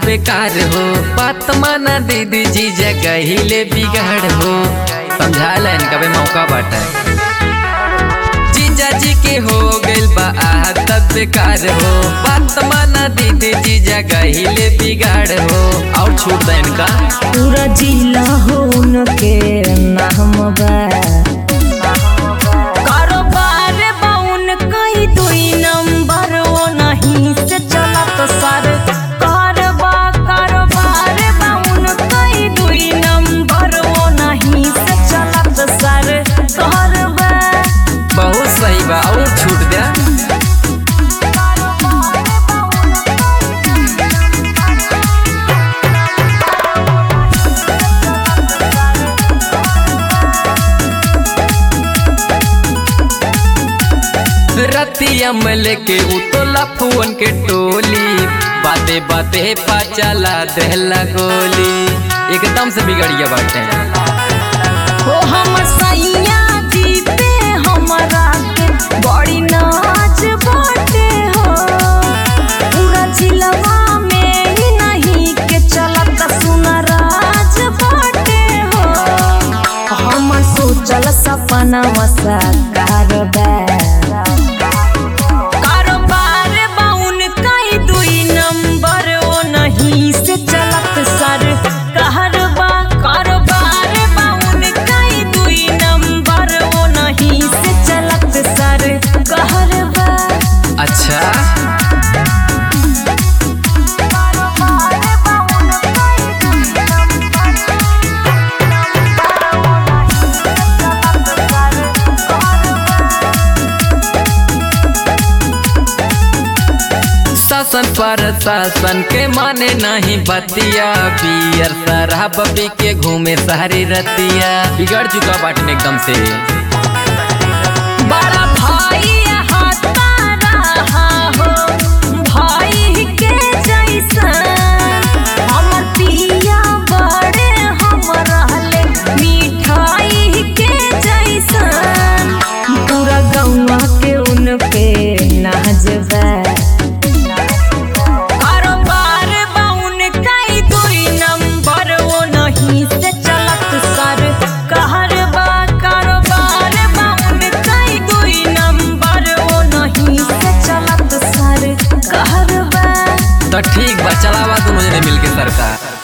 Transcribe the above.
बेकार हो बात माना दीदी जी जगहिले बिगाड़ हो समझा लेन कभी मौका बाटे जीजा जी के हो गइल बा आदत बेकार हो बात माना दीदी जी जगहिले बिगाड़ हो और छूट देन का पूरा जिला हो उनके नाम बा कारोबार बा उनका ही दुई नंबर वो नहीं से चलत सर कारबा कारोबार बा उनका ही दुई नंबर वो नहीं से चलत सर कारबा बहुत सही बा और छूट दे रतिया में लेके उतोला फुवन के टोली बाते बाते पा चला देहला गोली एकदम से बिगड़िया बाटे हो हमर सैया जी पे हमरा के बड़ी नाच बाटे हो पूरा जिलवा में ही नहीं के चलत सुनराज बाटे हो हमर सोचल सपना साकार बा कारोबार बा उनका ही दुई नंबर वो नहीं से चलत सर कहरबा कारोबार बा उनका ही दुई नंबर वो नहीं से चलत सर कहरबा अच्छा शासन पर शासन के माने नहीं बतिया बियर शराब पी के घूमे सारी रतिया बिगड़ चुका बाटन एकदम से बड़ा भाई हाथा रहा हो भाई के जैसा हमर पिया बड़े हम रहले मिठाई के जैसा पूरा गौवा के उनके नाजबा कारोबार बा उनका ही दुई नंबर वो नहीं से चलत सर कहरबा कारोबार बा उनका ही दुई नंबर वो नहीं से चलत सर कहरबा तो ठीक बा चलावा दोनों जने मिलके सरकार